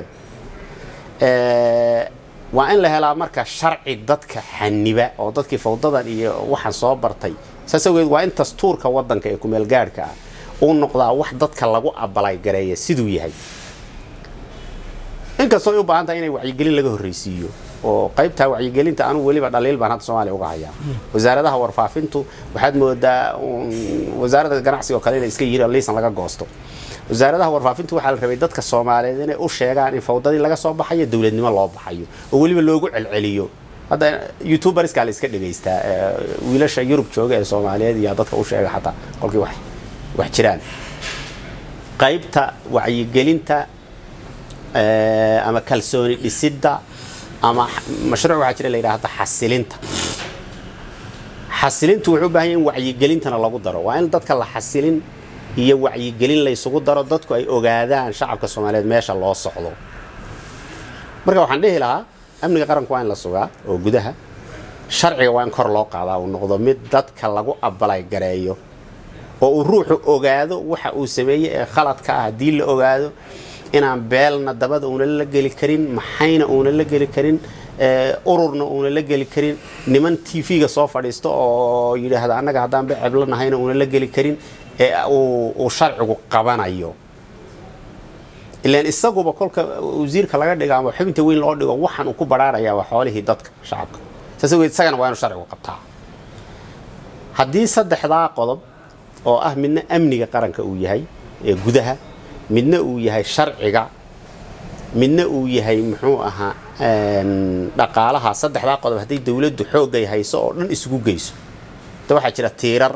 Ee, waa in la helaa marka sharci dadka xaniba oo dadkii fawdadan iyo waxaan soo bartay saas awgeed waa in dastuurka waddanka ee kumeelgaadhka ah uu noqdaa wax dadka lagu abalay gareeya siduu yahay inkastoo ay u baahan tahay inay wacyigelin laga horreysiiyo oo qaybtaa wacyigelinta anugu weliba dhaliil baan hadda soomaaliya uga hayaa wasaaradaha warfaafintu waxaad moodaa uun wasaaradda ganacsiga oo kale inay iska yihiin oo liisan laga goosto wasaaradaha warfaafintu waxaa la rabay dadka soomaaliyeed inay u sheegaan in fawdadii laga soo baxayo dowladnimo loo baxayo oo weliba loogu celceliyo hadda youtuberskaa la iska dhegaystaa ee, wiilasha yurub jooga ee soomaaliyeed iyo dadka u sheega xataa kolkii wax wax jiraan qaybta wacyigelinta ee, ama kalsooni dhisidda ama x- mashruuc waxaa jira la yidhaahda xasilinta xasilintu wuxuu u baahan yahay in wacyigelintana lagu daro waa in dadka la xasilin iyo wacyigelin la isugu daro dadku ay ogaadaan shacabka soomaaliyeed meesha loo socdo marka waxaan dhihi lahaa amniga qaranku waa in la sugaa oo gudaha sharciga waa in kor loo qaadaa uu noqdo mid dadka lagu abalay gareeyo oo uu ruuxu ogaado waxa uu sameeyey ee khaladka ah haddii la ogaado inaan beelna dabada uuna la geli karin maxayna uuna la geli karin ee, ururna uuna la geli karin niman tv-ga soo fadhiisto oo yidhaahda annaga haddaan be ceblo nahayna uuna la geli karin ee uu uu sharcigu qabanayo ilaan isaguba kolka wasiirka laga dhigo ama xubinta weyn loo dhigo waxaan uu ku baraarayaa waa xoolihii dadka shacabka saas awgeed isagana waa inuu sharcigu qabtaa haddii saddexdaa qodob oo ah midna amniga qaranka uu yahay ee gudaha midna uu yahay sharciga midna uu yahay muxuu ahaa een, dhaqaalaha saddexdaa qodob haddii dowladdu xoogay hayso oo dhan isugu geyso da waxaa jira tiirar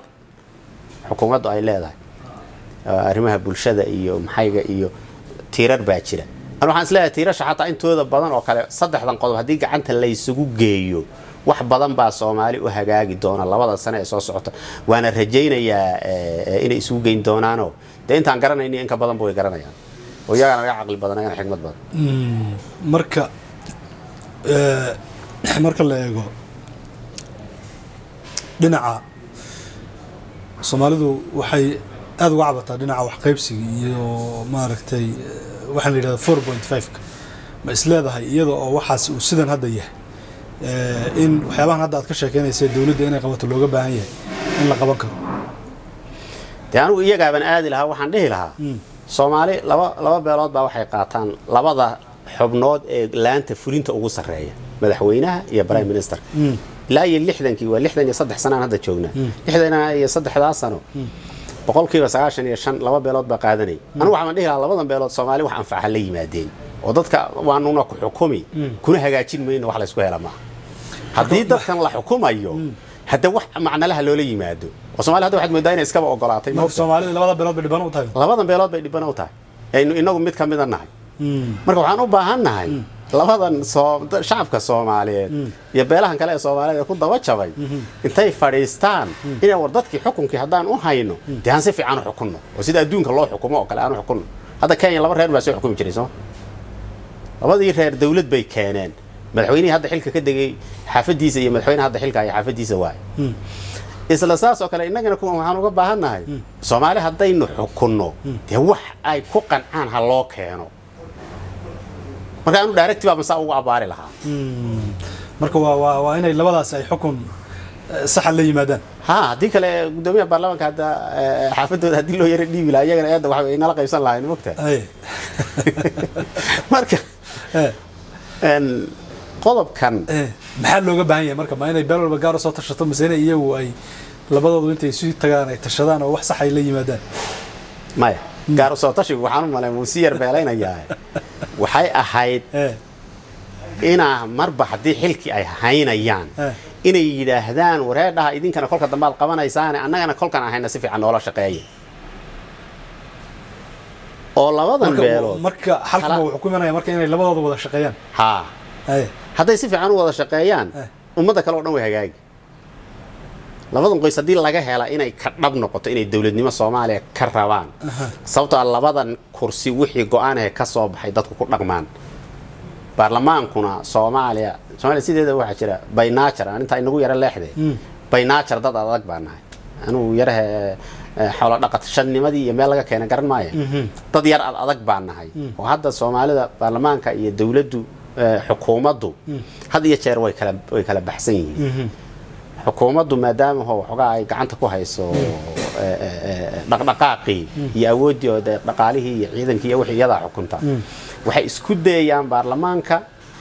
xukuumaddu ay leedahay oo arrimaha bulshada iyo maxayga iyo tiirar baa jira anu waxaan isleeyahay tiirasha xataa intooda badan oo kale saddexdan qodob haddii gacanta laysugu geeyo wax badan baa soomaali u hagaagi doona labada sane ee soo socota waana rajaynayaa eh, inay isugu geyn doonaanoo dee intaan garanayni in ka badanba way garanayaan oo iyagana naga caqli badan iyagana xigmad badan marka eh, marka la eego dhinaca soomaalidu waxay aada uga cabataa dhinaca waxqaybsiga iyo maaragtay eh, waxaan la yidhahda four point five-ka ma isleedahay iyada oo waxaas uu sidan hadda yahay eh, in waxyaabahan hadda aad ka sheekeynaysa dowladda inay qabato looga baahan yahay in la qaban karo dee anigu iyagaaban aadi lahaa waxaan dhihi lahaa soomaali laba laba beelood baa waxay qaataan labada xubnood ee laanta fulinta ugu sarreeya madaxweynaha iyo prime minister ilaa iyo lixdankii waa lixdan iyo saddex sanaan hadda joognaa lixdan iyo saddexdaa sano boqolkiiba sagaashan iyo shan laba beelood baa qaadanay anigu waxaan dhihi lahaa labadan beelood soomaali wax anfaca la yimaadeen oo dadka waanuna ku xukumi kuna hagaajin mayno wax laysku hela maaha haddii dadkan la xukumayo hadda wax macnalaha loola yimaado oo soomaali hadda waxaad moodaa inay iskaba ogolaatay marka soomaalida labada beelood bay dhibban u tahay labadan beelood bay dhibana u tahay aynu inagu mid ka mida nahay marka waxaan u baahan nahay labadan soo shacabka soomaaliyeed iyo beelahan kale ee soomaaliyeed ee ku daba jabay intay fadhiistaan inay war dadkii xukunkii haddaan u hayno dee aan si fiican u xukunno oo sida adduunka loo xukumo oo kale aan u xukunno hadda kenya laba reer baa soo xukumi jiray sooma labadii reer dawlad bay keeneen madaxweynihii hadda xilka ka degay xaafadiisa iyo madaxweyne hadda xilka iyo xaafadiisa waaye isla saas oo kale innagana kuwan waxaan uga baahannahay soomaali haddaynu xukunno dee wax ay ku qancaan ha loo keeno marka anu directi baa masaa ugu abaari lahaa marka waa waa waa inay labadaas ay xukun eh, saxa la yimaadaan ha haddii kale gudoomiyaha baarlamaanka hadda eh, xaafadooda haddii loo yara dhiibi lahaa iyagana eedda waxa inala qaybsan lahayn mogta Ay. marka Eh, en, qodobkan eh, maxaa looga baahan yahay marka ma inay beel walba gaar u soo tashato mise inay iyagu ay labadoodu intay isu tagaan ay tashadaan oo wax sax ay la yimaadaan maya gaar usoo tashigu waxaan u malay wuu si yar beelaynayaa waxay ahayd Eh, inaa marba haddii xilkii ay haynayaan Eh. inay yidhaahdaan wareedhaha idinkana kolka dambe aad qabanaysaane annagana kolkan ahayna si fiican noola shaqeeya oo labadan marka beelood marka xalkuma Hala- wuxuu ku imanaya marka inay labadooda wada shaqeeyaan haa Ay. hadday si fiican u wada shaqeeyaan Eh. ummadda kale oo dhan way hagaagi labadan qoys haddii laga hela inay ka dhab noqoto inay dowladnimo soomaaliya ka rabaan sababtoo ah labadan kursi wixii go-aanahe ka soo baxay dadku ku dhaqmaan baarlamaankuna soomaaliya soomaaliya sideeda waxaa jira baynajar aan intaa inagu yara leexde baynajar dad adag baa nahay anugu yarahe eh, xoolo dhaqat shannimadii iyo meel laga keena garan maayo dad yar ad adag baa nahay oo hadda soomaalida baarlamaanka iyo dowladdu eh, xukuumaddu had iyo jeer way kala way kala baxsan yihiin xukuumaddu maadaama ho waxoogaa ay gacanta ku hayso eh, eh, eh, dhaqdhaqaaqii iyo awooddii oo dee dhaqaalihii iyo ciidankii iyo wixii iyadaa xukunta waxay isku dayayaan baarlamaanka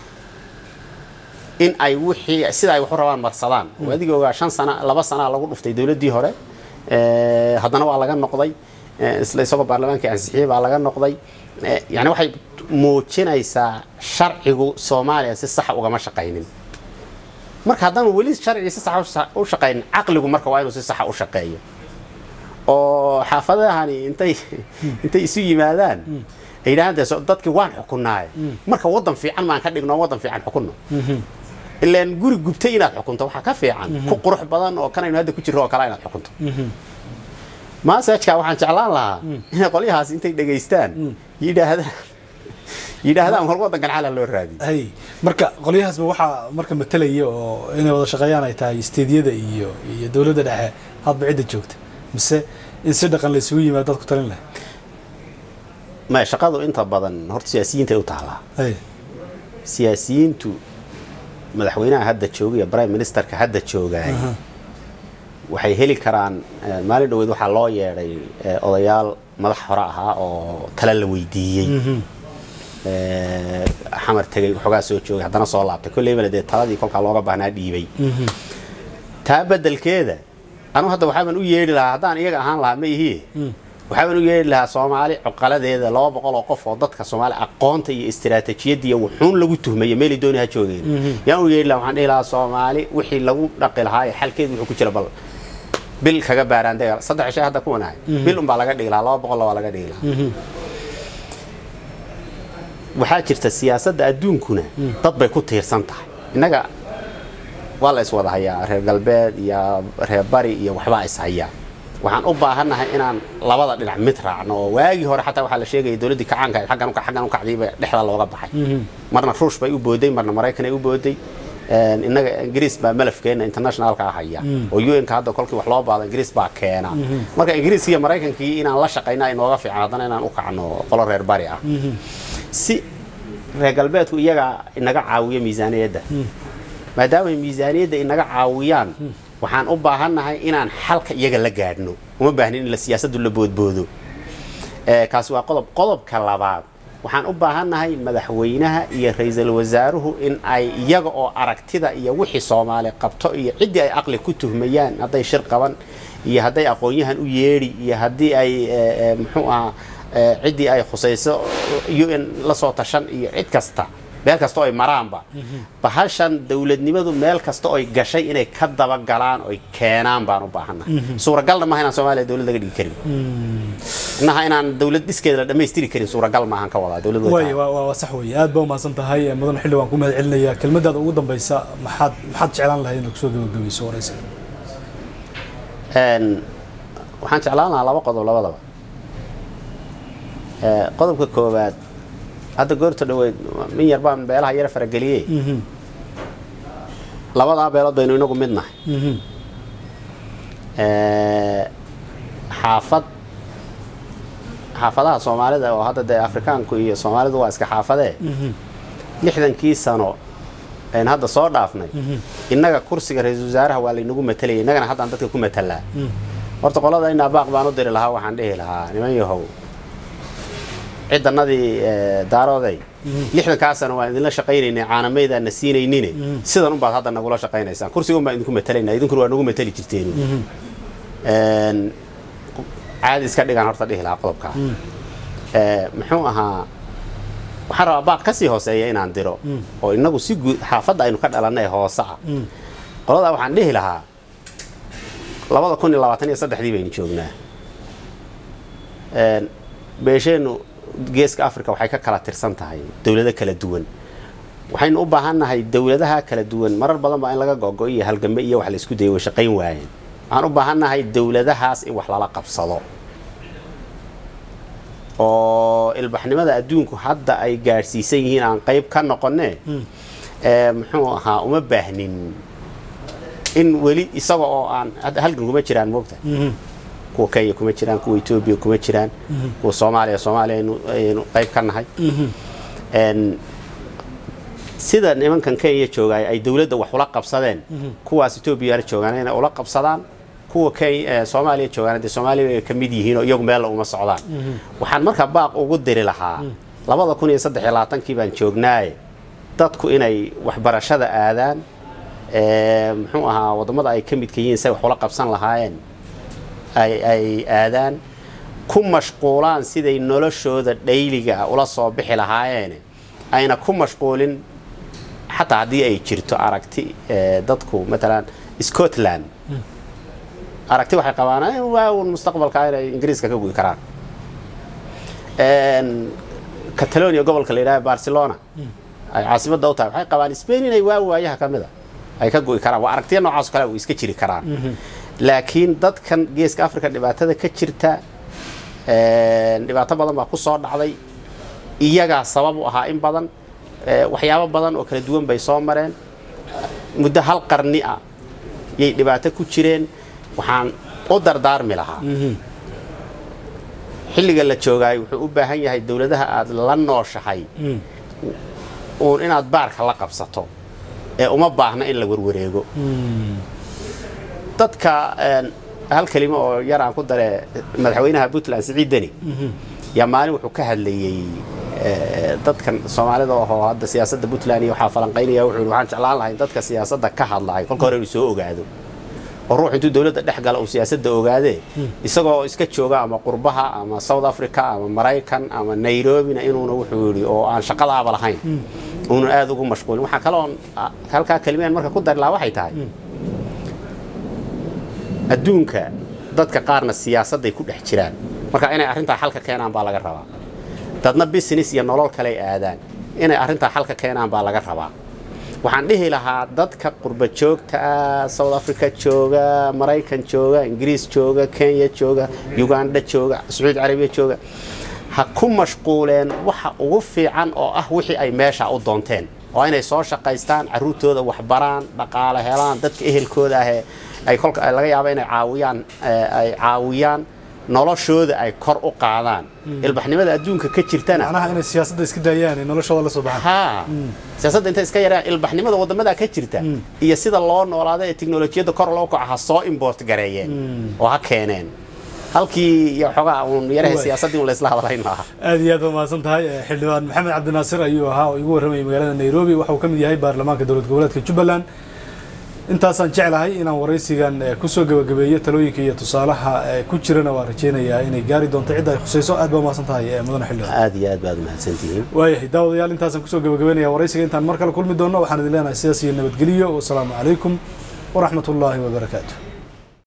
in ay wixii sida ay wax u rabaan marsadaan oo adiga ogaa shan sana laba sanaa lagu dhuftay dowladdii hore eh, haddana waa laga noqday eh, isla isagoo baarlamaankii ansixiyey baa laga noqday Eh, yacni waxay muujinaysaa sharcigu soomaaliya si saxa ugama shaqaynin marka haddaan weli sharcigi si saxa u shaqaynin caqligu marka waa inuu si saxa u shaqeeyo oo xaafadahani intay intay isu yimaadaan ay yidhahdaan dee so- dadkii waan xukunnaaye marka waddan fiican maan ka dhigno waddan fiican xukunno ilaan guri gubtay inaad xukunto waxaa ka fiican ku qurux badan oo kanaynu hadda ku jirro oo kale inaad xukunto maasajka waxaan jeclaan lahaa inay qolyahaas intay dhegaystaan yidhaahdaan yidhaahdaan war waddankan xala loo raadiyo hay marka qolyahaasba waxaa marka matalaya oo inay wada shaqeeyaan ay tahay isteedyada iyo iyo dowladda dhexe hadba cidda joogta mise in si dhaqan la isugu yimaado dad ku talin lahay ma shaqadu inta badan horta siyaasiyiintay u taallaa hay siyaasiyiintu madaxweynaha hadda jooga iyo prime ministerka hadda joogaay waxay heli karaan eh, maalin dhoweed waxaa loo yeedhay eh, odayaal madax hore ahaa oo tala la weydiiyey Eh, xamar tegay waxoogaa soo joogay haddana soo laabtay kolleybana dee taladii kolkaa looga baahnaa dhiibay taa beddelkeeda anu hadda waxaaban u yeedhi lahaa haddaan iyaga ahaan lahaa ma ihie waxaaban u yeedhi lahaa soomaali cuqaladeeda laba boqol oo qof oo dadka soomaali aqoonta iyo istiraatijiyadda iyo wuxuun lagu tuhmaya meelay dooni ha joogeen yaan u yeedhi lahaa waxaan dhihi lahaa soomaali wixii lagu dhaqi lahaa ee xalkeedu wuxuu ku jira bal bil kaga baaraan dega saddex shay hadda kuwanahay bil unbaa laga dhigi lahaa laba boqol waa laga dhigi lahaa waxaa jirta siyaasadda adduunkuna dad bay ku tiirsan tahay innaga waa la iswada hayaa reer galbeed iyo reer bari iyo waxbaa is hayaa waxaan u baahannahay inaan labada dhinac mid raacno oo waagii hore xataa waxaa la sheegaya dowladdii kacaanka ahayd xaggan uka xaggan u kacdiiba dhexda looga baxay marna ruush bay u booday marna maraykanay u booday Een, innaga ingiriis baa malafkeena internationalka ah haya oo un-ka hadda kolkii wax loo baado ingiriis baa keena marka ingiriiskii iyo maraykankii inaan la shaqayna ay nooga fiican haddana inaan u kacno qolo reer bari ah si reer galbeedku iyaga inaga caawiyo miisaaniyadda maadaama ay miisaaniyadda inaga caawiyaan waxaan u baahannahay inaan xalka iyaga la gaadhno uma baahnin in la siyaasaddu la boodboodo Ee, kaasi waa qodob qodobka labaad waxaan u baahannahay madaxweynaha iyo ra-iisul wasaaruhu in ay iyaga oo aragtida iyo wixii soomaali qabto iyo ciddii ay aqli ku tuhmayaan hadday shir qaban iyo hadday aqoon-yahan u yeedhi iyo haddii ay ee, ee, muxuu ahaa ee, ciddii ay khusayso un la soo tashan iyo cid kasta meel kasta oo ay maraanba bahashan dowladnimadu meel kasta oo ay gashay inay ka dabagalaan oy keenaan baan u baahannahay suuragalna maaha inaan soomaaliya dowlad laga dhigi karin inaha inaan dowlad dhiskeeda la dhammaystiri karin suuragal maahan ka wadaa dowlad way way tahay. waa waa- waa sax weeye aad baa umahadsan tahay Eh, mudan xilli waan ku mahad celinayaa kelmadaada ugu dambaysa maxaad maxaad jeclaan lahayd inaad kusoo gabagabayso waraysiga Een, waxaan jeclaan lahaa laba qodob labadaba Ee, qodobka koowaad hadda goorta dhaweyd min yar baan beelaha yara farageliyey labadaa beelood baynu inagu mid nahay Ee, xaafad xaafadaha soomaalida oo hadda dee afrikaanku iyo soomaalidu waa iska xaafadee lixdankii sano een hadda soo dhaafnay innaga kursiga ra-iisul wasaaraha waa laynagu matalayay innagana haddaan dadka ku matalaa horta qolada inaa baaq baan u diri lahaa waxaan dhihi lahaa niman yahow cidanadii ee, daarooday lixdankaa sano waan idinla shaqaynaynay caanamaydaa na siinaynine sidan unbaad hadda nagula shaqaynaysaan kursiga unbaan idinku matalaynaa idinkuna waa nagu matali jirteen Een, caadi iska dhigaan horta dhihi lahaa qodobkaa Ee, muxuu ahaa waxaan rabaa baaq ka sii hooseeya inaan diro oo inagu si guud xaafadda aynu ka dhalannay hoose ah qoladaa waxaan dhihi lahaa labada kun iyo labaatan iyo saddexdii baynu joognaa Een, beesheennu geeska africa waxay ka kala tirsan tahay dowlado kala duwan waxaynu u baahannahay dowladaha kala duwan marar badan baa in laga gogo iyo halgambe iyo wax la isku dayay way shaqayn waayeen waxaan u baahannahay dowladahaas in wax lala qabsado oo ilbaxnimada adduunku hadda ay gaadhsiisan yihiin aan qayb ka noqonne ee muxuu ahaa uma baahnin in weli isaga oo aan hadda halgan kuma jiraan moogta kuwa kenya kuma jiraan kuwa etoobiya kuma jiraan kuwa soomaaliya soomaaliya aynu aynu qayb ka nahay Een, sida nimankan kenya joogaay ay dowladda wax ula qabsadeen kuwaas etoobiyana joogaan inay ula qabsadaan kuwa kenya ee soomaaliya joogaan dee soomaaliya ay ka mid yihiin oo iyagu meella uma socdaan waxaan marka baaq ugu diri lahaa labada kun iyo saddex iyo labaatankii baan joognaaye dadku inay waxbarashada aadaan ee, muxuu ahaa waddamada ay ka midka yihiin say wax ula qabsan lahaayeen ay ay aadaan ku mashquulaan siday noloshooda dhayliga ah ula soo bixi lahaayeen ayna ku mashquulin xataa haddii ay jirto aragti ee, dadku matalan scotland aragti waxay qabaan "Eh, waa un mustaqbalka inay ingiriiska ka guyi karaan Een, catalonia gobolka la yidhaha barcelona ay caasimadda u tahay waxay qabaan spain inay waa waayaha ka mida ay ka gu'i karaan waa aragtiya noocaas oo kale way iska jiri karaan laakiin dadkan geeska africa dhibaatada ka jirta een, dhibaato badan baa ku soo dhacday iyagaa sabab u ahaa in badan ee, waxyaabo badan oo kala duwan bay soo mareen muddo hal qarni ah yay dhibaato ku jireen waxaan u dardaarmi lahaa xilliga la joogaay wuxuu u baahan yahay dowladaha aad la nooshahay uun inaad baarka la qabsato ee uma baahna in la warwareego dadka een, hal kelimo oo yar aan ku dare madaxweynaha puntland siciid deni yaa maalin wuxuu ka hadlayey ee, dadkan soomaalida oo hadda siyaasadda puntland iyo waxaa falanqaynaya wuxuu yidhi waxaan jeclaan lahay dadka siyaasadda ka hadlahay kolka hore inuu soo ogaado oo ruux intuu dowladda dhex gala uu siyaasadda ogaadee isagoo iska jooga ama qurbaha ama south africa ama maraykan ama nairobina inuuna wuxuu yidhi oo aan shaqadaaba lahayn uunan aada ugu mashquulin waxaa kaloon ah, halkaa kelimeen marka ku dari lahaa waxay tahay adduunka dadka qaarna siyaasadday ku dhex jiraan marka inay arrintaa xalka keenaan baa laga rabaa dadna business iyo nolol kale ay aadaan inay arrintaa xalka keenaan baa laga rabaa waxaan dhihi lahaa dadka qurba joogta ah south africa jooga maraykan jooga ingiriis jooga kenya jooga uganda jooga sacuudi carabiya jooga ha ku mashquuleen waxa ugu fiican oo ah wixii ay meesha u doonteen oo inay soo shaqaystaan caruurtooda waxbaraan dhaqaale helaan dadka ehelkooda ah ay kolka laga yaabo inay caawiyaan ay caawiyaan noloshooda ay kor u qaadaan ilbaxnimada adduunka ka jirtana macnaha inay siyaasadda iska daayaan ee noloshooda la soo baxaan haa siyaasadda intay iska yaraan ilbaxnimada wadamada ka jirta iyo sida loo noolaada ee teknolojiyadda kor loo kaco ha soo import gareeyeen oo ha keeneen halkii iyo xogaa uun yaraha siyaasaddii un laysla hadlayn maaha aad iyo aad waa mahadsan tahay xildhibaan maxamed cabdinaasir ayuu ahaa oo igu warramayay magaalada nairobi waxa uu ka mid yahay baarlamaanka dowlad goboleedka jubbaland intaasaan jeclahay inaan waraysigan kusoo gabagabeeyo talooyinka iyo tusaalaha ku jirana waan rajeynayaa inay gaari doonto cidda ay khusayso aad baa mahadsan tahay mudane xildhibaan aad iyo aad baad umahadsantihiin waayahay daawadayaal intaasaan kusoo gabagabeynaya waraysiga intaan mar kale kulmi doonno waxaan idin leenahay sidaas iyo nabadgeliyo wasalaamu calaykum waraxmat ullaahi wabarakaatu